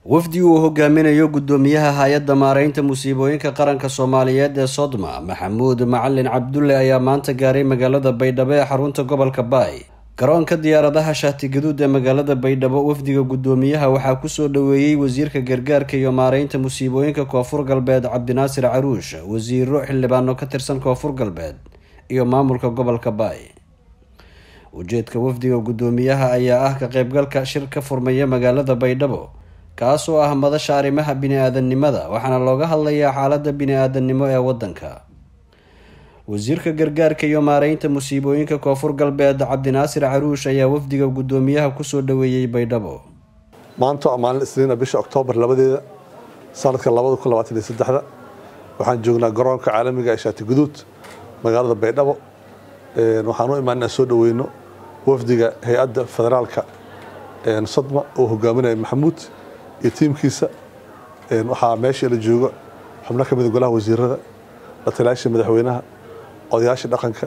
wafdi uu hogaaminayo guddoomiyaha hay-adda maareynta musiibooyinka qaranka soomaaliyeed ee sodma maxamuud macalin cabdulle ayaa maanta gaaray magaalada baydhabo ee xarunta gobolka baay garoonka diyaaradaha shaatigaduud ee magaalada baydhabo wafdiga guddoomiyaha waxaa kusoo dhoweeyey wasiirka gargaarka iyo maareynta musiibooyinka koonfur galbeed cabdinaasir caruush wasiiro xildhibaano ka tirsan koonfur galbeed iyo maamulka gobolka baay ujeedka wafdiga guddoomiyaha ayaa ah ka qeybgalka shir ka furmaya magaalada baydhabo kaas oo ah madasha arrimaha bini-aadamnimada waxaana looga hadlayaa xaaladda bini-aadamnimo ee waddanka wasiirka gargaarka iyo maareynta musiibooyinka koonfur galbeed cabdinaasir caruush ayaa wafdiga guddoomiyaha kusoo dhoweeyey baydhabo maanta waa maalin isniina bisha oktoobar labadeeda sanadka labada kun labaatan iyo saddexda waxaan joognaa garoonka caalamiga ee shaati guduud magaalada baydhabo waxaan u imaan inaan soo dhoweyno wafdiga hay-adda federaalka sodma oo hogaaminaya maxamuud iyo tiimkiisa waxaa meeshii la joogo xubno ka mida golaha wasiirada la taliyaasha madaxweynaha odayaasha dhaqanka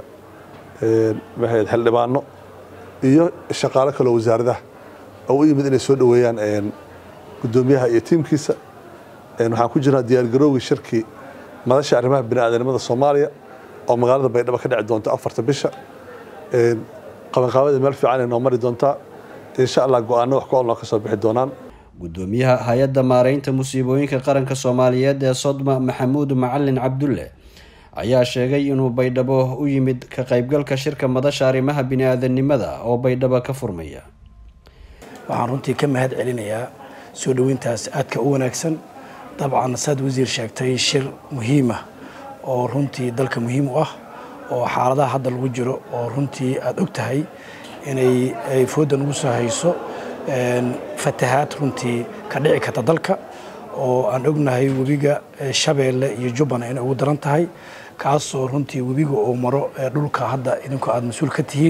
xildhibaano iyo shaqaalo kaloo wasaaradaha oo u yimid inay soo dhoweeyaan guddoomiyaha iyo tiimkiisa waxaan ku jirnaa diyaargaroowgii shirkii madasha arrimaha bini'aadanimada soomaaliya oo magaalada baydhabo ka dhici doonta afarta bisha qabanqaabada meel fiican ay noo mari doontaa insha allah go-aano wax ku olnoo ka soo bixi doonaan guddoomiyaha hay-adda maareynta musiibooyinka qaranka soomaaliyeed ee sodma maxamuud macalin cabdulle ayaa sheegay inuu baydhabo u yimid ka qeybgalka shirka madasha arrimaha bini-aadanimada oo baydhabo ka furmaya waxaan runtii ka mahad celinayaa soo dhoweyntaas aadka u wanaagsan dabcan saad wasiir sheegtay shir muhiima oo runtii dalka muhiim u ah oo xaaladaha hadda lagu jiro oo runtii aada og tahay inay ay foodda nagu soo hayso fatahaad runtii ka dhici karta dalka oo aan ognahay webiga shabeelle iyo jubbana inay ugu daran tahay kaasoo runtii webiga uu maro dhulka hadda idinku aada mas-uul ka tihiin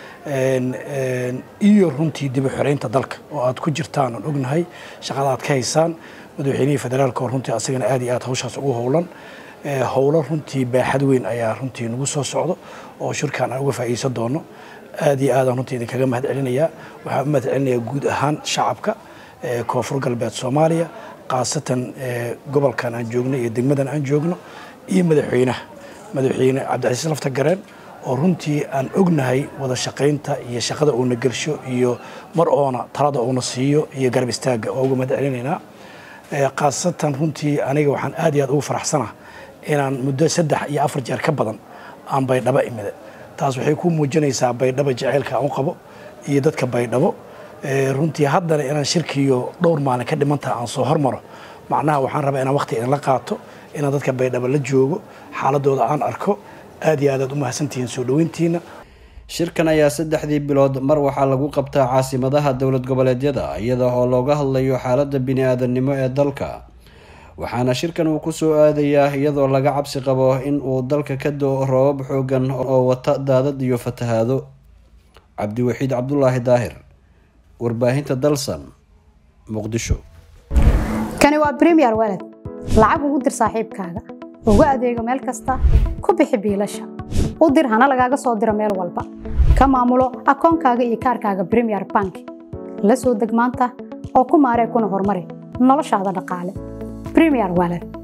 iyo runtii dib u xoreynta dalka oo aad ku jirtaan aan ognahay shaqada aad ka haysaan madaxweynihii federaalka oo runtii asagana aad iyo aad hawshaas ugu howlan howlo runtii baaxad weyn ayaa runtii nagu soo socdo oo shirkan aan uga faa'iideysan doono aad iyo aadaan runtii idinkaga mahad celinayaa waxaan u mahad celinayaa guud ahaan shacabka koonfur galbeed soomaaliya khaasatan gobolkan aan joogno iyo degmadan aan joogno iyo madaxweynaha madaxweyne cabdicasiis lafta gareen oo runtii aan ognahay wada shaqaynta iyo shaqada uuna gelsho iyo mar oona talada uuna siiyo iyo garab istaagga oo uga mahad celinaynaa khaasatan runtii aniga waxaan aad iyo aad ugu faraxsanaa inaan muddo saddex iyo afar jeer ka badan aan baydhabo imida taas waxay ku muujinaysaa baydhabo jaceylka aan u qabo iyo dadka baydhabo runtii haddana inaan shirkiiyo dhowr maalin ka dhimantaha aan soo hormaro macnaha waxaan rabaa inaan waqti idinla qaato inaan dadka baydhabo la joogo xaaladooda aan arko aad iyo aad aad u mahadsantihiin soo dhoweyntiina shirkan ayaa saddexdii bilood mar waxaa lagu qabtaa caasimadaha dowlad goboleedyada iyada oo looga hadlayo xaaladda bini-aadanimo ee dalka waxaana shirkan uu kusoo aadayaa iyadoo laga cabsi qabo in uu dalka ka do-o roobab xoogan oo wata daadad iyo fatahaado cabdiwaxiid cabdulaahi daahir warbaahinta dalsan muqdisho kani waa bremiyer waled lacag ugu dir saaxiibkaaga ugu adeego meel kasta ku bixi biilasha u dir hana lagaaga soo diro meel walba ka maamulo akoonkaaga iyo kaarkaaga bremiyer bank la soo deg maanta oo ku maaree kuna horumari noloshaada dhaqaale bremiyer waled